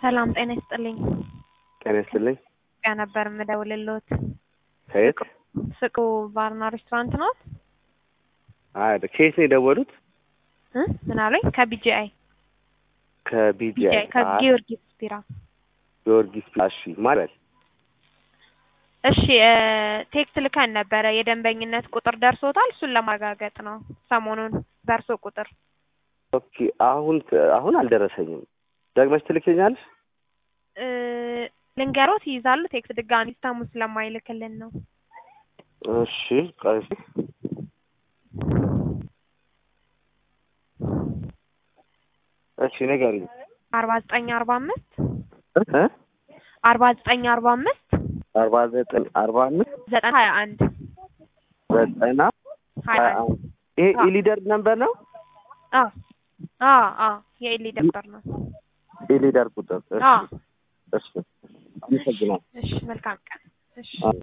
ሰላም ጤና ይስጥልኝ። ጤና ይስጥልኝ። ያ ነበር የምደውልልዎት። ከየት? ፍቅሩ ባርና ሬስቶራንት ነው? አይ ከየት ነው የደወሉት? እ ምን አሉኝ? ከቢጂአይ ከቢጂአይ ቢጂአይ ከጊዮርጊስ ቢራ። ጊዮርጊስ እሺ ማለት እሺ እ ቴክስት ልከን ነበረ የደንበኝነት ቁጥር ደርሶታል። እሱን ለማረጋገጥ ነው ሰሞኑን በእርሶ ቁጥር ኦኬ። አሁን አሁን አልደረሰኝም። ደግመሽ ትልክኛለሽ? እ ልንገሮት ይይዛሉ። ቴክስት ድጋሚ ሲስተሙ ስለማይልክልን ነው። እሺ ቆይ እሺ ንገሪኝ። አርባ ዘጠኝ አርባ አምስት እ አርባ ዘጠኝ አርባ አምስት አርባ ዘጠኝ አርባ አምስት ዘጠና ሀያ አንድ ዘጠና ሀያ ሀያ አንድ አንድ ይሄ ኢሊደር ነምበር ነው? አ አ አ የኤሊ ደብተር ነው። ኢሊደር ቁጥር። እሺ አ እሺ አመሰግናለሁ። እሺ መልካም ቀን። እሺ አዎ።